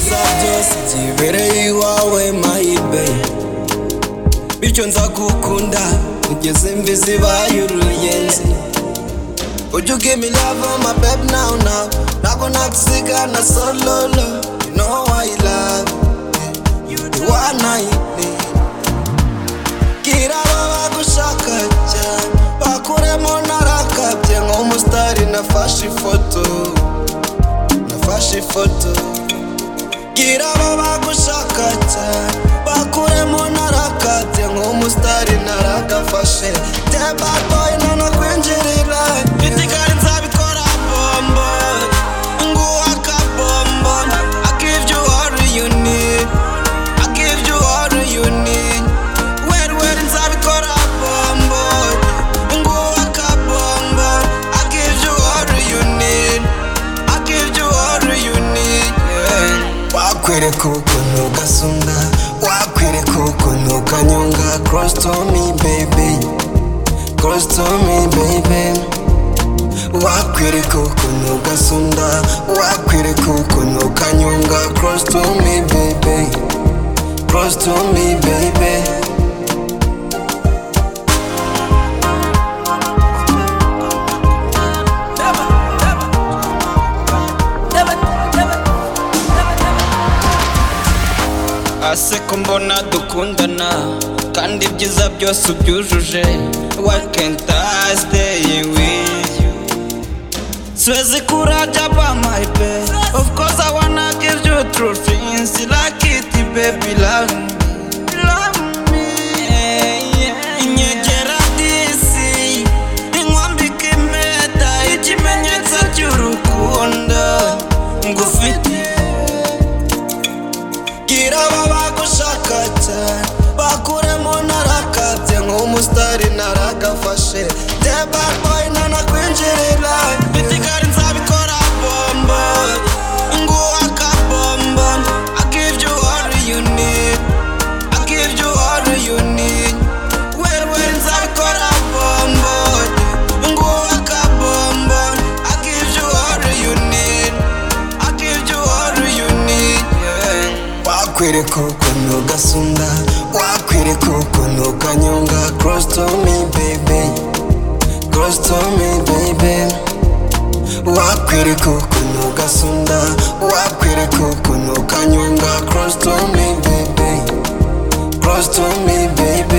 byose zibereye iwawe mayibe bityo nzagukunda ugeze mbizi baye uruyenzi Would you give me love on my babe now now Nako nakusigana solo lo You know I love you one night kiraba bagushaka cyane bakuremo narakabye nk'umusitari nafashe ifoto nafashe ifoto kiraba bagushaka cyane bakuremo narakabye nk'umusitari narakafashe tebatoyi none kwinjirira bitigari nzabikora bombo nguha akabombo I give you all you need I give you all you need Where where nzabikora bombo Nguha akabombo I give you all you need I give you all you need yeah. Wakwereka ukuntu ugasunda Wakwereka ukuntu ukanyonga Cross to me baby Cross to me baby wakwereka ukuntu ugasunda wakwereka ukuntu ukanyonga cross to me baby cross to me baby ase ko mbona dukundana kandi ibyiza byose ubyujuje wakentasteye with you Swezi kuraja by my bed Of course I wanna give you true things You like it, baby, love me Love me Nyegera disi Inkwambika impeta Ikimenyetso cy'urukundo Ngufitiye Bwira aba bagushaka cyane Bakuremo narakabye Nk'umusitari naragafashe Teba boy nanakwinjirira Bitigari nzabikora bombo Nguha akabombo I give you all you need I give you all you need Where where nzabikora bombo Nguha akabombo I give you all you need I give you all you need yeah. wakwereka ukuntu ugasunda wakwereka ukuntu ukanyonga cross to me baby cross to me baby wakwereka ukuntu ugasunda wakwereka ukuntu ukanyonga cross to me baby cross to me baby